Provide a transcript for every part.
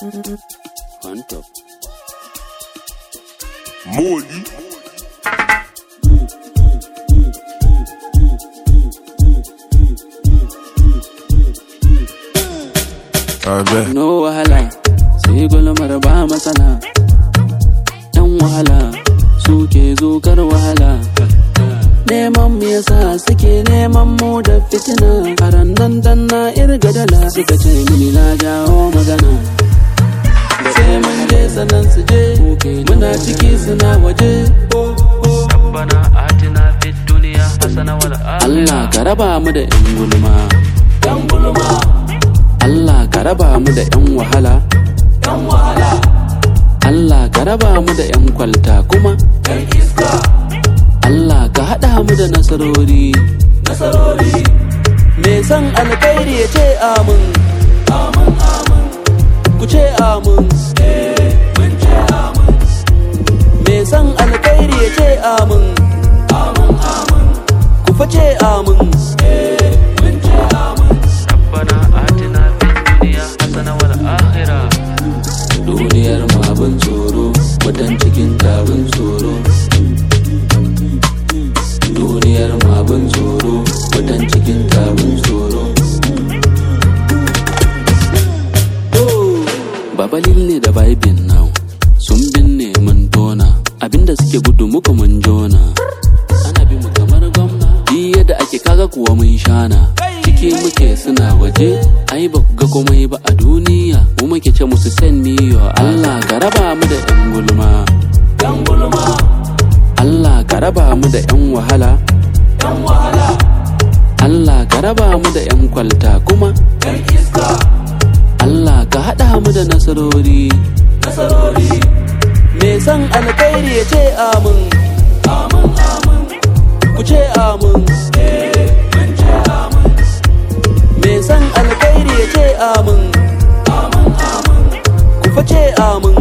On top. Molly. Abe. No wahala, sai gulmar ba matsala. Yan wahala, suke zokar wahala. Neman me yasa suke neman mu da fitina. Karan nan dan na irga dala suka ce mini na jawo magana. Sai mun je sanan su je, muna ciki suna waje. ربنا آتنا في الدنيا حسنة والآخرة Allah ka raba mu da 'yan gulma. Allah ka raba mu da 'yan wahala. Allah ka raba mu da 'yan kwalta kuma. Allah ka haɗa mu da nasarori. Me san alkhairi ya ce amin. Ku ce amin. Me san alkhairi ya ce amin. Ku face amin. ربنا آتنا في الدنيا حسنة والآخرة duniyar mu abin tsoro mutan cikin abin tsoro duniyar mu abin tsoro mutan cikin abin tsoro Baba Lille da Baibin now sun binne mun tona abinda suke gudu muka mun jona ana bi mu kamar gwamna Di yadda ake kaga kuwa mun shana ciki muke suna waje ai ba ku ga komai ba a duniya mu muke ce musu send me your Allah ka raba mu da yan gulma Allah ka raba mu da yan wahala Allah ka raba mu da yan kwalta kuma Allah ka haɗa mu da nasarori Me san alkhairi ya ce amin Ku ce amin Me san alkhairi ya ce amin Ku face amin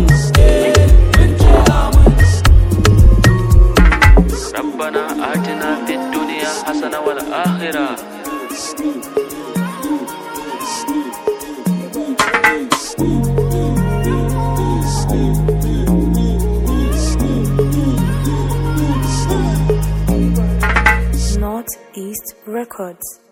ربنا آتنا في الدنيا حسنة والآخرة Northeast Records.